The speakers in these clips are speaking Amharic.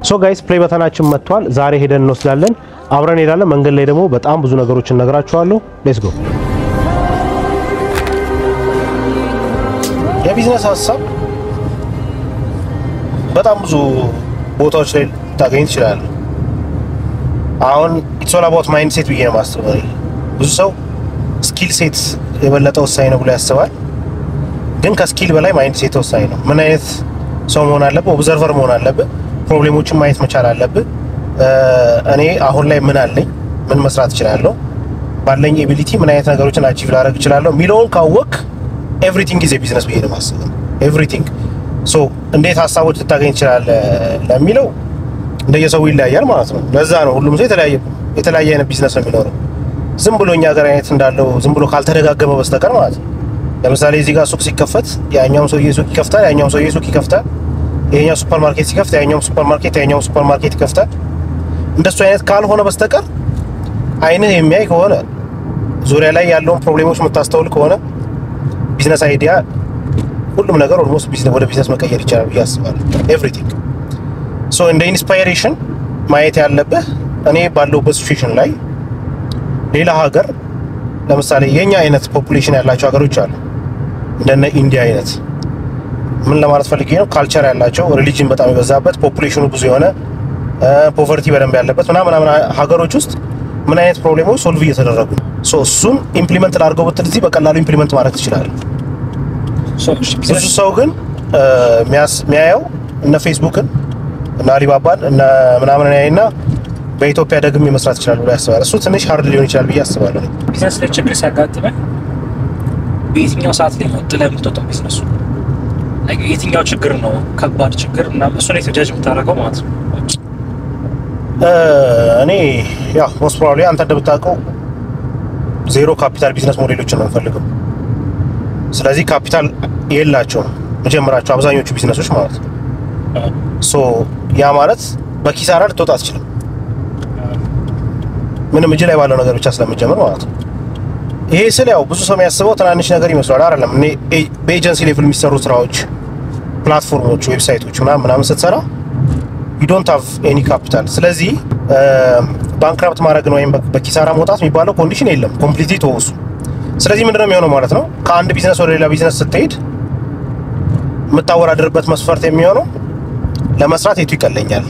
ሶ ጋይስ ፕሌይ በተናችን መጥቷል። ዛሬ ሄደን እንወስዳለን። አብረን ሄዳለን። መንገድ ላይ ደግሞ በጣም ብዙ ነገሮችን እነግራችኋለሁ። ሌትስ ጎ። የቢዝነስ ሀሳብ በጣም ብዙ ቦታዎች ላይ ታገኝ ትችላለህ። አሁን ኢትስ ኦል አባውት ማይንድ ሴት ብዬ ነው የማስበው። ብዙ ሰው ስኪል ሴት የበለጠ ወሳኝ ነው ብሎ ያስባል። ግን ከስኪል በላይ ማይንድ ሴት ወሳኝ ነው። ምን አይነት ሰው መሆን አለብህ? ኦብዘርቨር መሆን አለብህ። ፕሮብሌሞችን ማየት መቻል አለብህ። እኔ አሁን ላይ ምን አለኝ፣ ምን መስራት እችላለሁ፣ ባለኝ ኤቢሊቲ ምን አይነት ነገሮችን አቺቭ ላደርግ እችላለሁ የሚለውን ካወቅ ኤቭሪቲንግ ኢዝ ቢዝነስ ብዬ ነው የማስበው። ኤቭሪቲንግ ሶ እንዴት ሀሳቦች ልታገኝ ትችላለህ ለሚለው እንደየሰው ይለያያል ማለት ነው። ለዛ ነው ሁሉም ሰው የተለያየ የተለያየ አይነት ቢዝነስ ነው የሚኖረው። ዝም ብሎ እኛ ሀገር አይነት እንዳለው ዝም ብሎ ካልተደጋገመ በስተቀር ማለት ነው። ለምሳሌ እዚህ ጋር ሱቅ ሲከፈት ያኛውም ሰውዬ ሱቅ ይከፍታል፣ ያኛውም ሰውዬ ሱቅ ይከፍታል። ይሄኛው ሱፐር ማርኬት ሲከፍት ያኛውም ሱፐር ማርኬት ያኛውም ሱፐር ማርኬት ይከፍታል። እንደሱ አይነት ካልሆነ በስተቀር አይንህ የሚያይ ከሆነ ዙሪያ ላይ ያለውን ፕሮብሌሞች የምታስተውል ከሆነ ቢዝነስ አይዲያ ሁሉም ነገር ኦልሞስት ወደ ቢዝነስ መቀየር ይቻላል ብዬ አስባለሁ። ኤቭሪቲንግ ሶ እንደ ኢንስፓይሬሽን ማየት ያለብህ እኔ ባለሁበት ሲቹዌሽን ላይ ሌላ ሀገር ለምሳሌ የኛ አይነት ፖፑሌሽን ያላቸው ሀገሮች አሉ። እንደነ ኢንዲያ አይነት ምን ለማለት ፈልጌ ነው፣ ካልቸር ያላቸው ሪሊጅን በጣም የበዛበት ፖፑሌሽኑ ብዙ የሆነ ፖቨርቲ በደንብ ያለበት ምናምን ምናምን ሀገሮች ውስጥ ምን አይነት ፕሮብሌሞች ሶልቭ እየተደረጉ ነው። ሶ እሱን ኢምፕሊመንት ላድርገው ብትል እዚህ በቀላሉ ኢምፕሊመንት ማድረግ ትችላለህ። ብዙ ሰው ግን የሚያየው እነ ፌስቡክን እነ አሊባባን እነ ምናምን ያይና በኢትዮጵያ ደግሜ መስራት ይችላል ብሎ ያስባል። እሱ ትንሽ ሀርድ ሊሆን ይችላል ብዬ አስባለሁ። ቢዝነስ ላይ ችግር ሲያጋጥመን በየትኛው ሰዓት ላይ ነው ጥለህ የምትወጣው ቢዝነሱ? የትኛው ችግር ነው ከባድ ችግር እና እሱን የተጃጅ የምታደርገው ማለት ነው። እኔ ያው ሞስት ፕሮባብሊ አንተ እንደምታውቀው ዜሮ ካፒታል ቢዝነስ ሞዴሎችን ነው የምፈልገው። ስለዚህ ካፒታል የላቸውም መጀመራቸው አብዛኞቹ ቢዝነሶች ማለት ነው። ሶ ያ ማለት በኪሳራ ልትወጣ አትችልም። ምንም እጅ ላይ ባለው ነገር ብቻ ስለምጀምር ማለት ነው። ይሄ ስል ያው ብዙ ሰው የሚያስበው ትናንሽ ነገር ይመስላል። አይደለም። እኔ በኤጀንሲ ሌቭል የሚሰሩ ስራዎች፣ ፕላትፎርሞች፣ ዌብሳይቶች ምናምን ምናምን ስትሰራ ዩ ዶንት ሃቭ ኤኒ ካፒታል። ስለዚህ ባንክራፕት ማድረግ ነው ወይም በኪሳራ መውጣት የሚባለው ኮንዲሽን የለም። ኮምፕሊትሊ ተወሱ። ስለዚህ ምንድነው የሚሆነው ማለት ነው ከአንድ ቢዝነስ ወደ ሌላ ቢዝነስ ስትሄድ የምታወዳድርበት መስፈርት የሚሆነው ለመስራት የቱ ይቀለኛል፣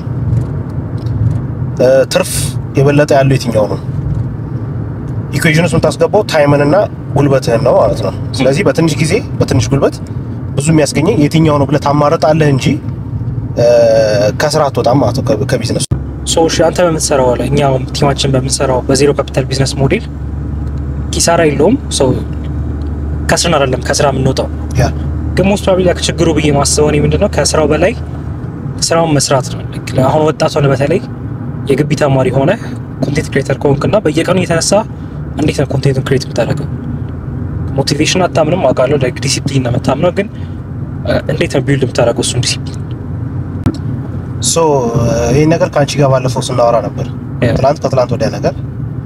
ትርፍ የበለጠ ያለው የትኛው ነው። ኢኩዌሽን ውስጥ የምታስገባው ታይምንና ጉልበትህን ነው ማለት ነው። ስለዚህ በትንሽ ጊዜ በትንሽ ጉልበት ብዙ የሚያስገኘኝ የትኛው ነው ብለህ ታማርጣለህ እንጂ ከስራ አትወጣም ማለት ነው ከቢዝነሱ። ሰዎች አንተ በምትሰራው ላይ እኛ ቲማችን በምንሰራው በዜሮ ካፒታል ቢዝነስ ሞዴል ኪሳራ የለውም። ሰው ከስርን አይደለም ከስራ የምንወጣው ያ ግን ሞስት ፕሮባብሊ ችግሩ ብዬ ማስበው እኔ ምንድነው ከስራው በላይ ስራውን መስራት ነው። አሁን ወጣት ሆነ በተለይ የግቢ ተማሪ ሆነ ኮንቴንት ክሬተር ከሆንክና በየቀኑ እየተነሳ እንዴት ነው ኮንቴንቱን ክሬት የምታደርገው? ሞቲቬሽን አታምንም አውቃለሁ፣ ላይክ ዲሲፕሊን ነው የምታምነው፣ ግን እንዴት ነው ቢልድ የምታደርገው እሱን ዲሲፕሊን? ሶ ይህን ነገር ከአንቺ ጋር ባለፈው ስናወራ ነበር። ትላንት ከትላንት ወዲያ ነገር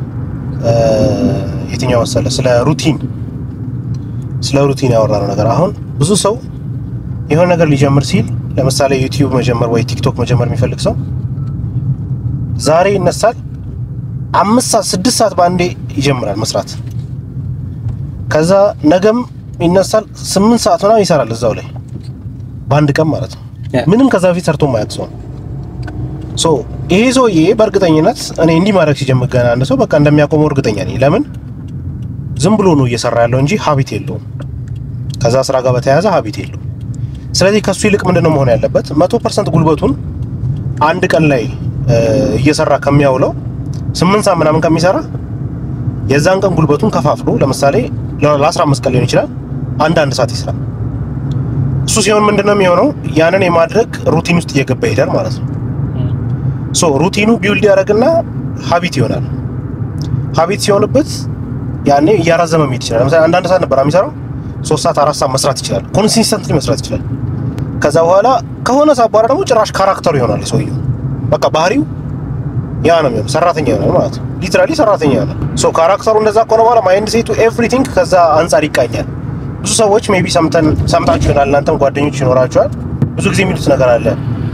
የትኛው መሰለ ስለ ሩቲን ስለ ሩቲን ያወራነው ነገር። አሁን ብዙ ሰው የሆነ ነገር ሊጀምር ሲል ለምሳሌ ዩቲዩብ መጀመር ወይ ቲክቶክ መጀመር የሚፈልግ ሰው ዛሬ ይነሳል፣ አምስት ሰዓት ስድስት ሰዓት በአንዴ ይጀምራል መስራት። ከዛ ነገም ይነሳል፣ ስምንት ሰዓት ምናምን ይሰራል እዛው ላይ በአንድ ቀን ማለት ነው። ምንም ከዛ በፊት ሰርቶ ማያውቅ ሰው ነው። ሶ ይሄ ሰውዬ በእርግጠኝነት እኔ እንዲህ ማድረግ ሲጀምር ገና አንድ ሰው በቃ እንደሚያቆመው እርግጠኛ ነኝ። ለምን ዝም ብሎ ነው እየሰራ ያለው እንጂ ሀቢት የለውም። ከዛ ስራ ጋር በተያያዘ ሀቢት የለውም። ስለዚህ ከሱ ይልቅ ምንድነው መሆን ያለበት? መቶ ፐርሰንት ጉልበቱን አንድ ቀን ላይ እየሰራ ከሚያውለው ስምንት ሰዓት ምናምን ከሚሰራ የዛን ቀን ጉልበቱን ከፋፍሎ ለምሳሌ ለአስራ አምስት ቀን ሊሆን ይችላል አንድ አንድ ሰዓት ይስራ። እሱ ሲሆን ምንድነው የሚሆነው? ያንን የማድረግ ሩቲን ውስጥ እየገባ ይሄዳል ማለት ነው። ሶ ሩቲኑ ቢውልድ ያደርግና ሀቢት ይሆናል። ሀቢት ሲሆንበት ያኔ እያራዘመ መሄድ ይችላል። ለምሳሌ አንዳንድ ሰዓት ነበር የሚሰራው ሶስት ሰዓት አራት ሰዓት መስራት ይችላል። ኮንሲስተንትሊ መስራት ይችላል። ከዛ በኋላ ከሆነ ሰዓት በኋላ ደግሞ ጭራሽ ካራክተሩ ይሆናል ሰውየው። በቃ ባህሪው ያ ነው የሚሆነው፣ ሰራተኛ ይሆናል ማለት ነው። ሊትራሊ ሰራተኛ ይሆናል። ሶ ካራክተሩ እንደዛ ከሆነ በኋላ ማይንድ ሴቱ ኤቭሪቲንግ ከዛ አንጻር ይቃኛል። ብዙ ሰዎች ሜቢ ሰምተን ሰምታችሁ ይሆናል፣ እናንተም ጓደኞች ይኖራችኋል። ብዙ ጊዜ የሚሉት ነገር አለ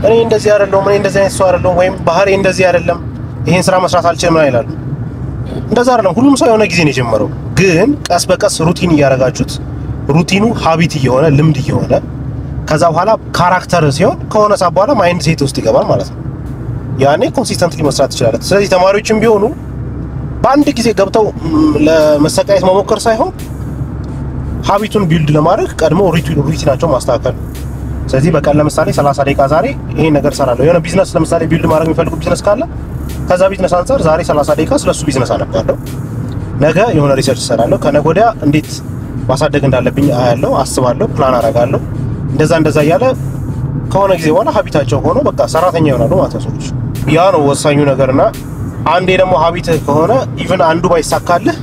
እኔ እንደዚህ አይደለሁም፣ እኔ እንደዚህ አይነት ሰው አይደለሁም፣ ወይም ባህሪ እንደዚህ አይደለም፣ ይሄን ስራ መስራት አልችልም ምናምን ይላሉ። እንደዛ አይደለም። ሁሉም ሰው የሆነ ጊዜ ነው የጀመረው። ግን ቀስ በቀስ ሩቲን እያደረጋችሁት ሩቲኑ ሀቢት እየሆነ ልምድ እየሆነ ከዛ በኋላ ካራክተር ሲሆን ከሆነ ሰዓት በኋላ ማይንድ ሴት ውስጥ ይገባል ማለት ነው። ያኔ ኮንሲስተንትሊ መስራት ትችላለህ። ስለዚህ ተማሪዎችም ቢሆኑ በአንድ ጊዜ ገብተው ም፣ ለመሰቃየት መሞከር ሳይሆን ሀቢቱን ቢልድ ለማድረግ ቀድሞ ሩቲናቸው ማስተካከል። ስለዚህ በቀን ለምሳሌ 30 ደቂቃ ዛሬ ይሄን ነገር እሰራለሁ። የሆነ ቢዝነስ ለምሳሌ ቢልድ ማድረግ የሚፈልጉ ቢዝነስ ካለ ከዛ ቢዝነስ አንጻር ዛሬ 30 ደቂቃ ስለሱ ቢዝነስ አነባለሁ። ነገ የሆነ ሪሰርች እሰራለሁ። ከነገ ወዲያ እንዴት ማሳደግ እንዳለብኝ አያለሁ፣ አስባለሁ፣ ፕላን አደርጋለሁ። እንደዛ እንደዛ እያለ ከሆነ ጊዜ በኋላ ሀቢታቸው ሆኖ በቃ ሰራተኛ ይሆናሉ ማለት ነው ሰዎች። ያ ነው ወሳኙ ነገርና አንዴ ደግሞ ሀቢትህ ከሆነ ኢቭን አንዱ ባይሳካልህ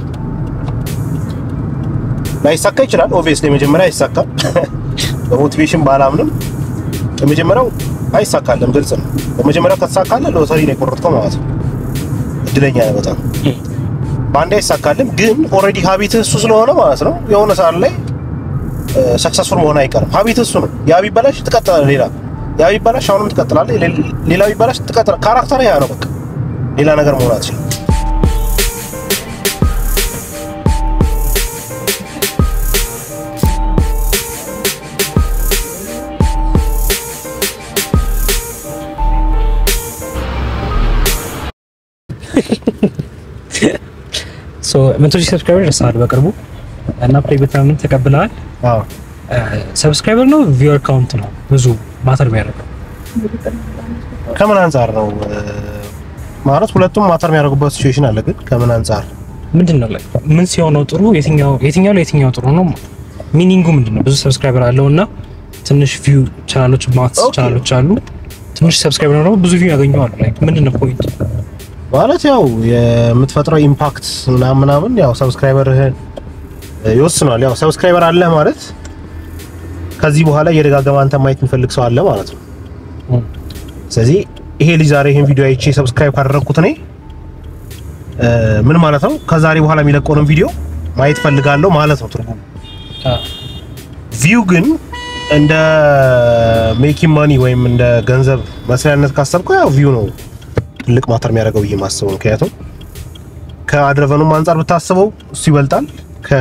ላይሳካ ይችላል። ኦብቪየስሊ የመጀመሪያ አይሳካም። በሞቲቬሽን ባላምንም የመጀመሪያው አይሳካልም፣ ግልጽ ነው። በመጀመሪያው ከተሳካልህ ሎተሪ ነው የቆረጥከው ማለት ነው። እድለኛ ነህ በጣም። በአንዴ አይሳካልም፣ ግን ኦልሬዲ ሀቢትህ እሱ ስለሆነ ማለት ነው የሆነ ሰዓት ላይ ሰክሰስፉል መሆን አይቀርም። ሀቢትህ እሱ ነው። ያ ቢበላሽ ትቀጥላለህ፣ ሌላ ያ ቢበላሽ አሁንም ትቀጥላለህ፣ ሌላ ቢበላሽ ትቀጥላለህ። ካራክተር ያ ነው በቃ ሌላ ነገር መሆን አትችልም። መቶ ሺህ ሰብስክራይበር ደርሰሃል በቅርቡ እና ፕሌይ በተናምን ተቀብለሃል። አዎ ሰብስክራይበር ነው ቪወር ካውንት ነው ብዙ ማተር የሚያደርገው ከምን አንጻር ነው ማለት ሁለቱም ማተር የሚያደርጉበት ሲቹዌሽን አለ። ግን ከምን አንጻር ምንድን ነው ላይ ምን ሲሆነው ጥሩ የትኛው የትኛው ለየትኛው ጥሩ ነው? ሚኒንጉ ምንድን ነው? ብዙ ሰብስክራይበር አለው እና ትንሽ ቪው ቻናሎች ማት ኦኬ። ቻናሎች አሉ። ትንሽ ሰብስክራይበር ነው ደግሞ ብዙ ቪው ያገኘዋሉ። ላይ ምንድን ነው ፖይንት? ማለት ያው የምትፈጥረው ኢምፓክት ምናምን ምናምን ያው ሰብስክራይበርህን ይወስኗል። ያው ሰብስክራይበር አለህ ማለት ከዚህ በኋላ እየደጋገመ አንተ ማየት የሚፈልግ ሰው አለ ማለት ነው። ስለዚህ ይሄ ልጅ ዛሬ ይሄን ቪዲዮ አይቼ ሰብስክራይብ ካደረግኩት እኔ እ፣ ምን ማለት ነው? ከዛሬ በኋላ የሚለቀውንም ቪዲዮ ማየት ፈልጋለሁ ማለት ነው ትርጉሙ። ቪው ግን እንደ ሜኪንግ ማኒ ወይም እንደ ገንዘብ መስሪያነት ካሰብከው ያው ቪው ነው ትልቅ ማተር የሚያደርገው ብዬ ማስበው። ምክንያቱም ከአድረቨኑም አንጻር ብታስበው እሱ ይበልጣል። ከ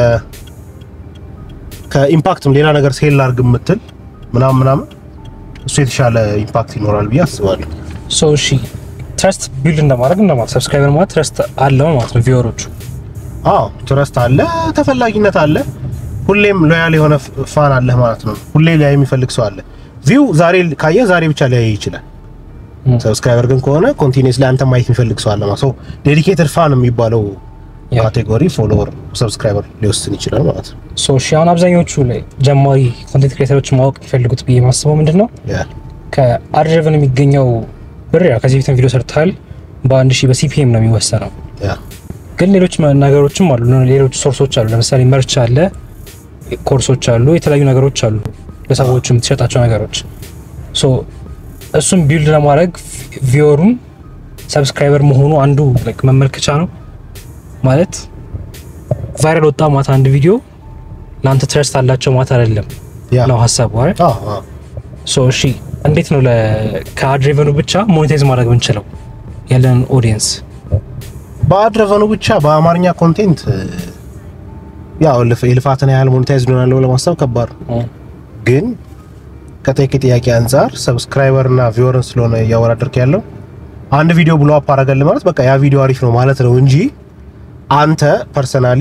ከኢምፓክትም ሌላ ነገር ሴል ላርግ የምትል ምናምን ምናምን እሱ የተሻለ ኢምፓክት ይኖራል ብዬ አስባለሁ። ሶ እሺ ትረስት ቢልድ እንደማድረግ እንደማለት ሰብስክራይበር ማለት ትረስት አለው ማለት ነው ቪወሮቹ አዎ ትረስት አለ፣ ተፈላጊነት አለ። ሁሌም ሎያል የሆነ ፋን አለህ ማለት ነው። ሁሌ ላይ የሚፈልግ ሰው አለ። ቪው ዛሬ ካየ ዛሬ ብቻ ሊያይ ይችላል። ም። ሰብስክራይበር ግን ከሆነ ኮንቲኒስ ላይ አንተ ማየት የሚፈልግ ሰው አለ ማለት ነው። ዴዲኬትድ ፋን የሚባለው ያ። ካቴጎሪ ፎሎወር ሰብስክራይበር ሊወስን ይችላል ማለት ነው። ሶ እሺ አሁን አብዛኞቹ ላይ ጀማሪ ኮንቴንት ክሬተሮች ማወቅ የሚፈልጉት ብዬ ማስበው ምንድን ነው ያ ከአድሬቨን የሚገኘው ብር ያው ከዚህ በፊትም ቪዲዮ ሰርተሃል በአንድ ሺህ በሲፒኤም ነው የሚወሰነው ያ ግን ሌሎች መ- ነገሮችም አሉ ሌሎች ሶርሶች አሉ ለምሳሌ መርች አለ ኮርሶች አሉ የተለያዩ ነገሮች አሉ ለሰዎች የምትሸጣቸው ነገሮች ሶ እሱም ቢልድ ለማድረግ ቪወሩን ሰብስክራይበር መሆኑ አንዱ like መመልከቻ ነው ማለት ቫይራል ወጣ ማታ አንድ ቪዲዮ ለአንተ ትረስት አላቸው ማታ አይደለም ያ ነው ሀሳቡ አይደል አዎ አዎ ሶ እሺ እንዴት ነው ለ- ከአድሬቨኑ ብቻ ሞኔታይዝ ማድረግ የምንችለው ያለን ኦዲየንስ በአድረቨኑ ብቻ በአማርኛ ኮንቴንት ያው ልፍ- የልፋትን ያህል ሞኔታይዝ ሆናለሁ ለማሰብ ከባድ ነው። ግን ከጠቂ ጥያቄ አንጻር ሰብስክራይበር እና ቪወርን ስለሆነ እያወዳደርክ ያለው አንድ ቪዲዮ ብሎ አፕ አደረገልህ ማለት በቃ ያ ቪዲዮ አሪፍ ነው ማለት ነው እንጂ አንተ ፐርሰናሊ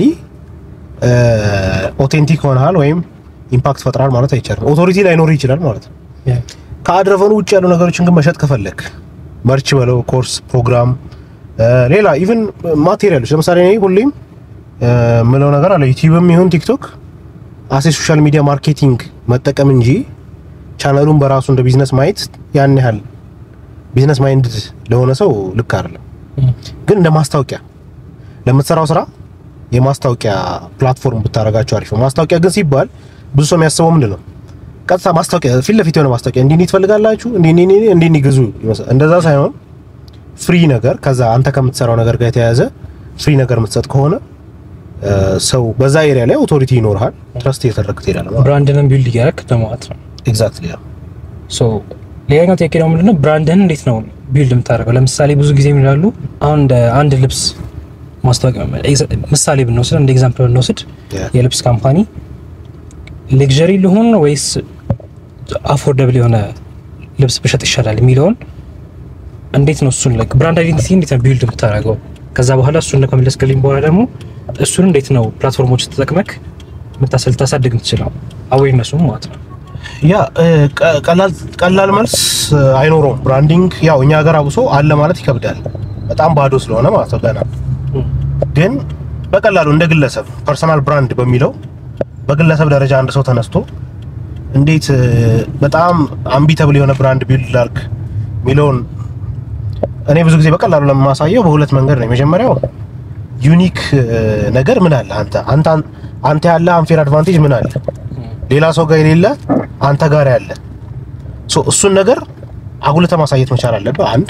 ኦቴንቲክ ሆነሃል ወይም ኢምፓክት ፈጥራል ማለት አይቻልም። ኦቶሪቲ ላይኖር ይችላል ማለት ነው። ከአድረቨኑ ውጭ ያሉ ነገሮችን ግን መሸጥ ከፈለክ መርች በለው ኮርስ፣ ፕሮግራም፣ ሌላ ኢቭን ማቴሪያሎች ለምሳሌ እኔ ሁሌም ምለው ነገር አለ ዩቲዩብም ይሁን ቲክቶክ አሴ ሶሻል ሚዲያ ማርኬቲንግ መጠቀም እንጂ ቻናሉን በራሱ እንደ ቢዝነስ ማየት ያን ያህል ቢዝነስ ማይንድ ለሆነ ሰው ልክ አይደለም። ግን እንደ ማስታወቂያ ለምትሰራው ስራ የማስታወቂያ ፕላትፎርም ብታደርጋቸው አሪፍ ነው። ማስታወቂያ ግን ሲባል ብዙ ሰው የሚያስበው ምንድን ነው? ቀጥታ ማስታወቂያ ፊት ለፊት የሆነ ማስታወቂያ እንዲህ እንዲህ ትፈልጋላችሁ እንዲህ እንዲህ እንዲህ እንዲህ እንዲህ ግዙ ይመስላል። እንደዛ ሳይሆን ፍሪ ነገር ከዛ አንተ ከምትሰራው ነገር ጋር የተያያዘ ፍሪ ነገር የምትሰጥ ከሆነ እ፣ ሰው በዛ ኤሪያ ላይ ኦቶሪቲ ይኖርሃል፣ ትረስት እየተደረግ ትሄዳለህ ማለት ነው። ብራንድንም ቢልድ እያደረክ ለማለት ነው ኤግዛክትሊ ያ ሶ ሌላኛው ጥያቄ ደግሞ ምንድነው ብራንድህን እንዴት ነው ቢልድ የምታደርገው? ለምሳሌ ብዙ ጊዜ የሚላሉ አሁን እንደ አንድ ልብስ ማስታወቂያ ምሳሌ ብንወስድ እንደ ኤግዛምፕል ብንወስድ የልብስ ካምፓኒ ሌክዠሪ ሊሆን ወይስ አፎርደብል የሆነ ልብስ ብሸጥ ይሻላል የሚለውን እንዴት ነው እሱን ላይክ ብራንድ አይዴንቲቲ እንዴት ነው ቢልድ የምታደርገው? ከዛ በኋላ እሱን ከመለስክልኝ በኋላ ደግሞ እሱን እንዴት ነው ፕላትፎርሞች ተጠቅመክ ምታሰል ታሳድግ የምትችለው አዌርነሱም ማለት ነው። ያ ቀላል መልስ አይኖረውም። ብራንዲንግ ያው እኛ ሀገር አብሶ አለ ማለት ይከብዳል፣ በጣም ባዶ ስለሆነ ማለት ነው። ገና ግን በቀላሉ እንደ ግለሰብ ፐርሰናል ብራንድ በሚለው በግለሰብ ደረጃ አንድ ሰው ተነስቶ እንዴት በጣም አምቢተብል የሆነ ብራንድ ቢልድ ላድርግ የሚለውን እኔ ብዙ ጊዜ በቀላሉ ለማሳየው በሁለት መንገድ ነው። የመጀመሪያው ዩኒክ ነገር ምን አለ አንተ አንተ አንተ ያለ አንፌር አድቫንቴጅ ምን አለ ሌላ ሰው ጋር የሌለ አንተ ጋር ያለ ሶ እሱን ነገር አጉልተ ማሳየት መቻል አለብህ። አንድ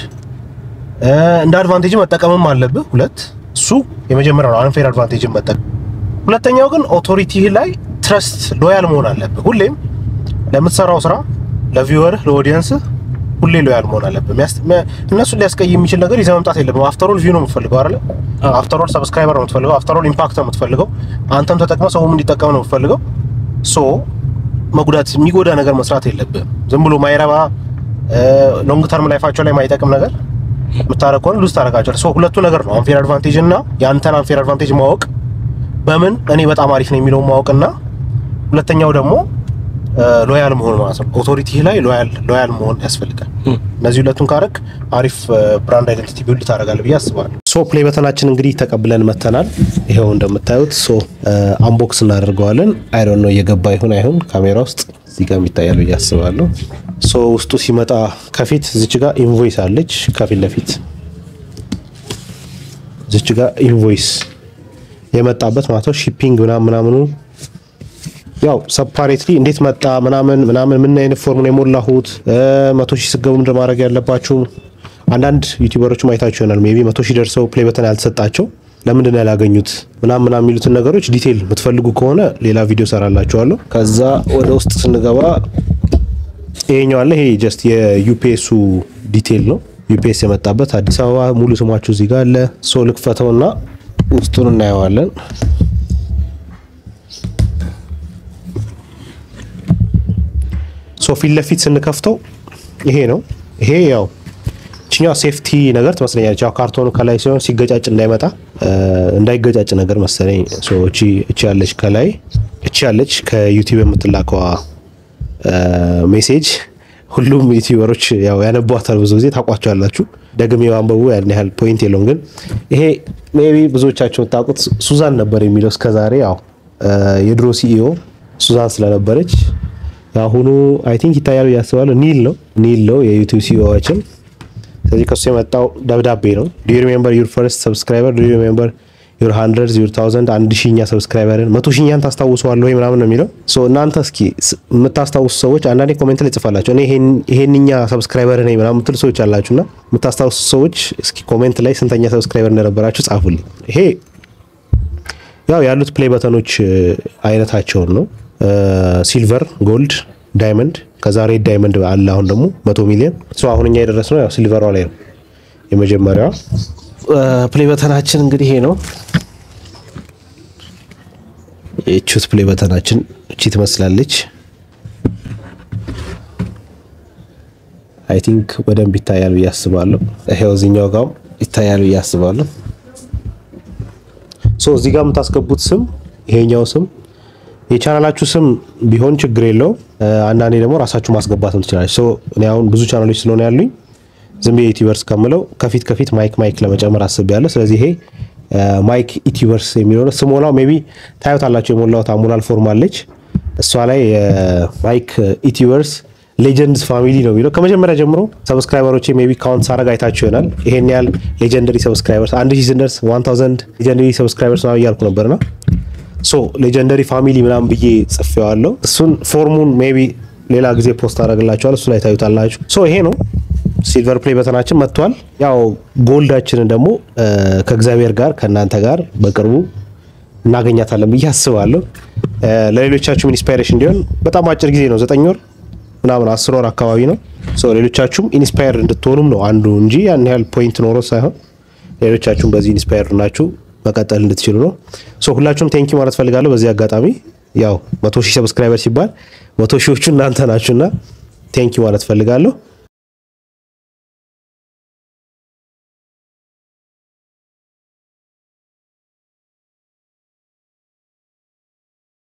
እንደ አድቫንቴጅ መጠቀምም አለብህ። ሁለት እሱ የመጀመሪያው ነው፣ አንፌር አድቫንቴጅን መጠቀም። ሁለተኛው ግን ኦቶሪቲ ላይ ትረስት ሎያል መሆን አለብህ። ሁሌም ለምትሰራው ስራ ለቪወርህ ለኦዲየንስ ሁሌ ሎያል መሆን አለብህ። እነሱን ሊያስቀይም የሚችል ነገር ይዘህ መምጣት የለብህም። አፍተሮል ቪው ነው የምትፈልገው አይደለ? አፍተሮል ሰብስክራይበር ነው የምትፈልገው። አፍተሮል ኢምፓክት ነው የምትፈልገው። አንተም ተጠቅመህ ሰውም እንዲጠቀም ነው የምትፈልገው። ሶ መጉዳት የሚጎዳ ነገር መስራት የለብህም። ዝም ብሎ ማይረባ ሎንግ ተርም ላይፋቸው ላይ ማይጠቅም ነገር የምታረግ ከሆነ ሉዝ ታደርጋቸዋለህ። ሶ ሁለቱ ነገር ነው አንፌር አድቫንቴጅ እና የአንተን አንፌር አድቫንቴጅ ማወቅ፣ በምን እኔ በጣም አሪፍ ነው የሚለውን ማወቅና ሁለተኛው ደግሞ ሎያል መሆን ማለት ነው። ኦቶሪቲ ላይ ሎያል ሎያል መሆን ያስፈልጋል። እነዚህ ሁለቱን ካረግ አሪፍ ብራንድ አይደንቲቲ ቢልድ ታደርጋለህ ብዬ አስባለሁ። ሶ ፕሌይ በተናችን እንግዲህ ተቀብለን መተናል። ይኸው እንደምታዩት ሶ አንቦክስ እናደርገዋለን። አይ ዶንት ኖ እየገባ ይሁን አይሁን ካሜራ ውስጥ እዚህ ጋር ይታያል ብዬ አስባለሁ። ሶ ውስጡ ሲመጣ ከፊት እዚች ጋር ኢንቮይስ አለች። ከፊት ለፊት እዚች ጋር ኢንቮይስ የመጣበት ማለት ነው። ሺፒንግ ምናምን ምናምኑ ያው ሰፓሬትሊ እንዴት መጣ ምናምን ምናምን ምን አይነት ፎርም ነው የሞላሁት፣ መቶ ሺህ ስገቡ ምንድን ማድረግ ያለባችሁ። አንዳንድ ዩቲዩበሮች ማየታችሁ ይሆናል ሜይ ቢ መቶ ሺህ ደርሰው ፕሌይ በተን ያልተሰጣቸው ለምንድን ነው ያላገኙት ምናምን ምናምን የሚሉትን ነገሮች ዲቴይል የምትፈልጉ ከሆነ ሌላ ቪዲዮ ሰራላችኋለሁ። ከዛ ወደ ውስጥ ስንገባ ይሄኛው አለ። ይሄ ጀስት የዩፒኤሱ ዲቴይል ነው። ዩፒኤስ የመጣበት አዲስ አበባ ሙሉ ስማችሁ እዚህ ጋር አለ። ሶ ልክፈተውና ውስጡን እናየዋለን። ሶ ፊት ለፊት ስንከፍተው ይሄ ነው። ይሄ ያው ችኛው ሴፍቲ ነገር ትመስለኛለች። ያው ካርቶኑ ከላይ ሲሆን ሲገጫጭ እንዳይመጣ እንዳይገጫጭ ነገር መሰለኝ። ሶ እቺ እቺ ያለች ከላይ እቺ ያለች ከዩቲዩብ የምትላከዋ ሜሴጅ ሁሉም ዩቲዩበሮች ያው ያነቧታል። ብዙ ጊዜ ታውቋቸዋላችሁ። ደግሜ ማንበቡ ያን ያህል ፖይንት የለውም። ግን ይሄ ሜቢ ብዙዎቻቸው የምታውቁት ሱዛን ነበር የሚለው እስከዛሬ ያው የድሮ ሲኢኦ ሱዛን ስለነበረች የአሁኑ አይ ቲንክ ይታያሉ እያስባለሁ ኒል ነው ኒል ነው የዩቲዩብ ሲኢኦችን። ስለዚህ ከሱ የመጣው ደብዳቤ ነው። ዱ ዩ ሪሜምበር ዩር ፈርስት ሰብስክራይበር ዱ ዩ ሪሜምበር ዩር ሃንድረድስ ዩር ታውዘንድ አንድ ሺኛ ሰብስክራይበርን መቶ ሺኛን ታስታውሰዋለህ ወይ ምናምን ነው የሚለው። ሶ እናንተ እስኪ የምታስታውሱ ሰዎች አንዳንዴ ኮሜንት ላይ ጽፋላችሁ እኔ ይሄንኛ ሰብስክራይበር ነኝ ምናምን የምትሉ ሰዎች አላችሁና የምታስታውሱ ሰዎች እስኪ ኮሜንት ላይ ስንተኛ ሰብስክራይበር እንደነበራችሁ ጻፉልኝ። ይሄ ያው ያሉት ፕሌይ በተኖች አይነታቸውን ነው ሲልቨር፣ ጎልድ፣ ዳይመንድ ከዛ ሬድ ዳይመንድ አለ። አሁን ደግሞ መቶ ሚሊዮን ሶ አሁን እኛ የደረስነው ያው ሲልቨሯ ላይ ነው። የመጀመሪያዋ ፕሌይ በተናችን እንግዲህ ይሄ ነው። የቹት ፕሌይ በተናችን እቺ ትመስላለች። አይ ቲንክ በደንብ ይታያል ብዬ አስባለሁ። ይሄው እዚህኛው ጋርም ይታያል ብዬ አስባለሁ። ሶ እዚህ ጋር የምታስገቡት ስም ይሄኛው ስም የቻናላችሁ ስም ቢሆን ችግር የለው። አንዳንዴ ደግሞ ራሳችሁ ማስገባትም ትችላለች። እኔ አሁን ብዙ ቻናሎች ስለሆነ ያሉኝ ዝም ብዬ ዩቲዩበርስ ከምለው ከፊት ከፊት ማይክ ማይክ ለመጨመር አስቤያለሁ። ስለዚህ ይሄ ማይክ ዩቲዩበርስ የሚለው ነው። ስሞላው ሜይ ቢ ታዩታላችሁ። የሞላሁት አሞላል ፎርም አለች። እሷ ላይ ማይክ ዩቲዩበርስ ሌጀንድስ ፋሚሊ ነው የሚለው ከመጀመሪያ ጀምሮ ሰብስክራይበሮች ሜይ ቢ ካውንት ሳረግ አይታችሁ ይሆናል። ይሄን ያህል ሌጀንደሪ ሰብስክራይበርስ አንድ ሺህ ስንደርስ ዋን ታውዘንድ ሌጀንደሪ ሰብስክራይበርስ ነው እያልኩ ነበርና ሶ ሌጀንደሪ ፋሚሊ ምናምን ብዬ ጽፌዋለሁ። እሱን ፎርሙን ሜይ ቢ ሌላ ጊዜ ፖስት አደረግላችኋል። እሱ ላይ ታዩታላችሁ። ሶ ይሄ ነው ሲልቨር ፕሌይ በተናችን መጥቷል። ያው ጎልዳችንን ደግሞ ከእግዚአብሔር ጋር ከእናንተ ጋር በቅርቡ እናገኛታለን ብዬ አስባለሁ። ለሌሎቻችሁም ኢንስፓይሬሽን እንዲሆን በጣም አጭር ጊዜ ነው፣ ዘጠኝ ወር ምናምን አስር ወር አካባቢ ነው። ሶ ሌሎቻችሁም ኢንስፓየር እንድትሆኑም ነው አንዱ እንጂ ያን ያህል ፖይንት ኖሮ ሳይሆን ሌሎቻችሁም በዚህ ኢንስፓየር ናችሁ መቀጠል እንድትችሉ ነው። ሶ ሁላችሁም ቴንኪ ማለት ፈልጋለሁ በዚህ አጋጣሚ ያው መቶ ሺህ ሰብስክራይበር ሲባል መቶ ሺዎቹ እናንተ ናችሁና ቴንኪ ማለት ፈልጋለሁ።